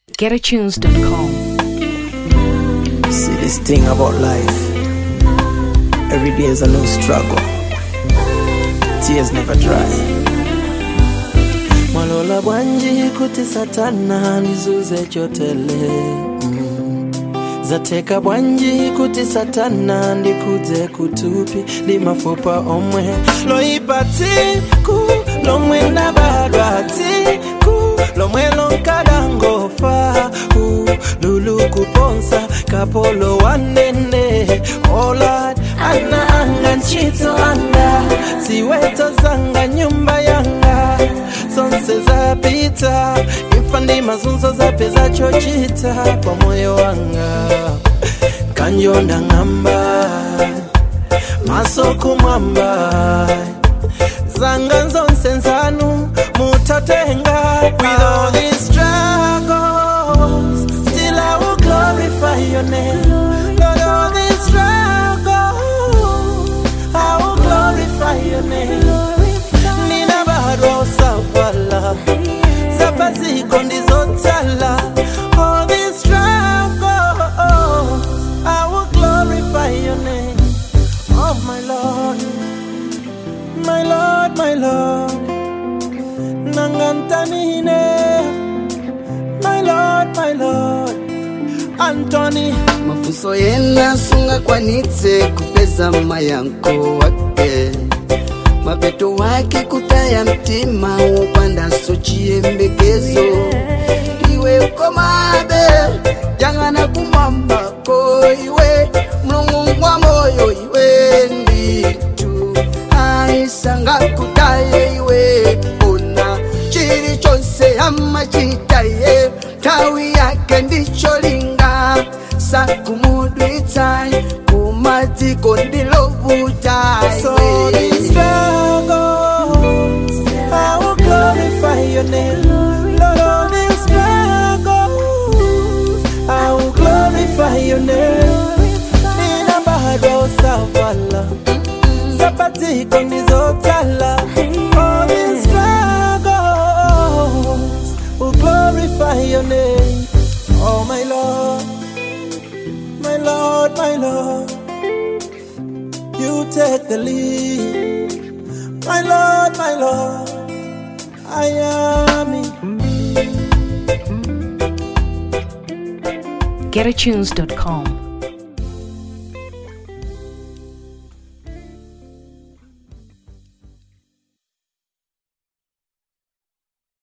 GetAtunes.com. See this thing about life. Every day is a new struggle. Tears never dry. Mwalola bwanji kuti satana nizuze chotele mm. zateka bwanji kuti satana ndikudze kutupi limafupa omwe loipa tsiku lomwe ndabadwa tsiku lomwe lonkadangofa uh, lulu kuponsa kapolo wanene olad ana anga ntchito anga ziweto zanga nyumba yanga zonse zapita imfa ndi mazunzo zapeza chochita pa moyo wanga kanjonda ng'amba maso kumwamba zanga zonse nzanu mutatenga with all these struggles still I will glorify your name Lord all these struggles I will glorify your name nina bado safala zapaziko ndizotala all these struggles I will glorify your name oh my Lord my Lord, my Lord, Nangantanine, my Lord, my Lord, Anthony, mafuso yena sungakwanitse kupeza mayanko wake mapeto wake kutaya mtima upanda so chiyembekezo iwe ukomabe jang'ana kumwambako iwe mlungu wa moyo iwe nditu aisanga kutaye iwe ona chili chonse amachitaye tawi yake ndicho linga sakumudwitsa kumatiko ndilovuta so these struggles, I will glorify your name, Lord, all these struggles, I will glorify your name, Nina bado savala, zapatiko ndizotala, all these struggles, will glorify your name, oh my Lord, my Lord, my Lord. You take the lead, my Lord, my Lord. I am it. GetAtunes.com.